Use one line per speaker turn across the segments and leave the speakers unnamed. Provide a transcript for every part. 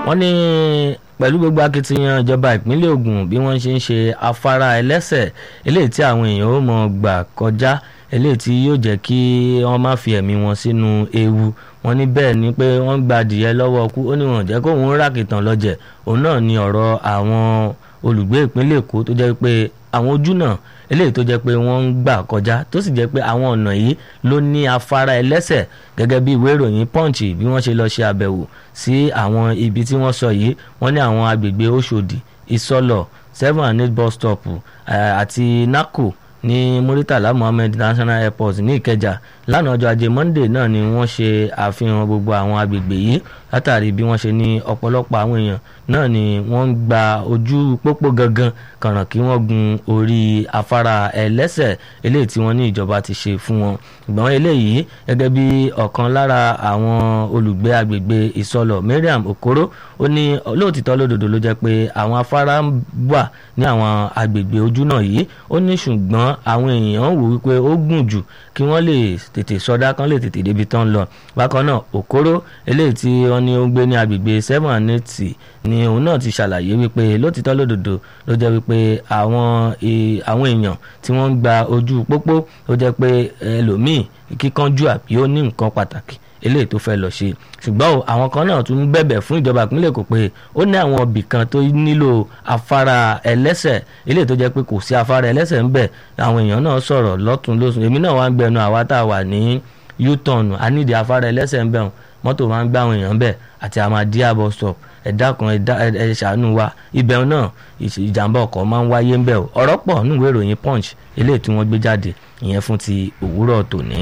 wọ́n ní pẹ̀lú gbogbo akitiyan ìjọba ìpínlẹ̀ Ògùn bí wọ́n ṣe ń ṣe afárá ẹlẹ́sẹ̀ eléyìí tí àwọn èèyàn ó mọ̀ gbà kọjá eléyìí tí yóò jẹ́ kí wọ́n má fi ẹ̀mí wọn sínú ewu wọ́n ní bẹ́ẹ̀ ni pé wọ́n gba adìyẹ lọ́wọ́ kú ó ní wọn jẹ́ kó òun rákìtàn lọ́jẹ̀ òun náà ni ọ̀rọ̀ àwọn olùgbé ìpínlẹ̀ Èkó tó jẹ́ pé àwọn ojú náà eléyìí tó jẹ́ pé wọ́n ń gbà kọjá tó sì jẹ́ pé àwọn ọ̀nà yìí ló ní afárá ẹlẹ́sẹ̀ gẹ́gẹ́ bí ìwé ìròyìn Punch bí wọ́n ṣe lọ ṣe àbẹ̀wò sí àwọn ibi tí wọ́n sọ yìí wọ́n ní àwọn agbègbè Òṣòdì Ìsọlọ̀ seven and eight bus stop àti Nako ní Muritala Muhammed International Airport ní Ìkẹjà lánàá ọjọ́ ajé Monday náà ni wọ́n ṣe àfihàn gbogbo àwọn agbègbè yìí látàrí bí wọ́n ṣe ní ọ̀pọ̀lọpọ̀ àwọn èèyàn náà ni wọ́n ń gba ojú pópó gangan kàràn kí wọ́n gun orí afárá ẹlẹ́sẹ̀ eléyìí tí wọ́n ní ìjọba ti ṣe fún wọn ìgbọ̀n eléyìí gẹ́gẹ́ bí ọ̀kan lára àwọn olùgbé agbègbè Ìsọlọ̀ Mariam Okoro ó ní lóòtítọ́ lódodo ló jẹ́ pé àwọn afárá wà ní àwọn agbègbè ojú náà yìí ó ní ṣùgbọ́n àwọn èèyàn wò wípé ó gùn jù kí wọ́n lè tètè sọdá kan lè tètè débi tán lọ bákan náà Okoro eléyìí tí wọ́n ní ó ń gbé ní agbègbè seven and eight ni òun náà ti ṣàlàyé wípé lótìtọ́ lódodo ló jẹ́ wípé àwọn àwọn èèyàn tí wọ́n ń gba ojú pópó ó jẹ́ pé ẹlòmíì kíkanjú àbí ó ní nǹkan pàtàkì eléyìí tó fẹ́ lọ ṣe ṣùgbọ́n o àwọn kan náà tún ń bẹ̀bẹ̀ fún ìjọba ìpínlẹ̀ Èkó pé ó ní àwọn ibì kan tó nílò afárá ẹlẹ́sẹ̀ eléyìí tó jẹ́ pé kò sí afárá ẹlẹ́sẹ̀ ń bẹ̀ àwọn èèyàn náà sọ̀rọ̀ lọ́tún lósùn èmi náà wá ń gbẹnu àwa tá a wà ní u-turn a nídìí afárá ẹlẹ́sẹ̀ ń bẹ̀ mọ́tò máa ń gbá àwọn èèyàn bẹ̀ àti Ahmadiyya bus stop ẹ̀dá kan ẹ̀ ṣàánú wa ibẹ̀ náà ìjàmbá ọkọ̀ máa ń wáyé ń bẹ̀ o ọ̀rọ̀ pọ̀ nínú ìwé ìròyìn Punch eléyìí tí wọ́n gbé jáde ìyẹn fún ti òwúrọ̀ tòní.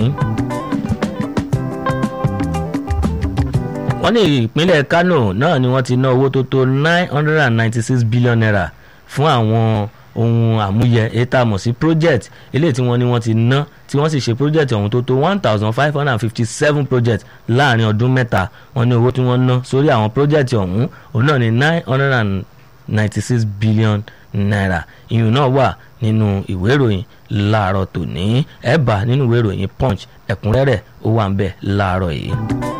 wọ́n ní ìpínlẹ̀ Kano náà ni wọ́n ti ná owó tó tó nine hundred and ninety six billion naira fún àwọn ohun àmúyẹ ètò àmọ̀ sí project eléyìí tí wọ́n ní wọ́n ti ná tí wọ́n sì ṣe project ọ̀hún tó tó one thousand five hundred and fifty seven project láàrin ọdún mẹ́ta wọ́n ní owó tí wọ́n ná sórí àwọn project ọ̀hún òun náà ní nine hundred and ninety six billion naira ìyún náà wà nínú ìwé ìròyìn láàárọ̀ tòní ẹ̀ bá nínú ìwé ìròyìn Punch ẹ̀kúnrẹ́rẹ́ ó wà ń bẹ̀ láàárọ̀ yìí.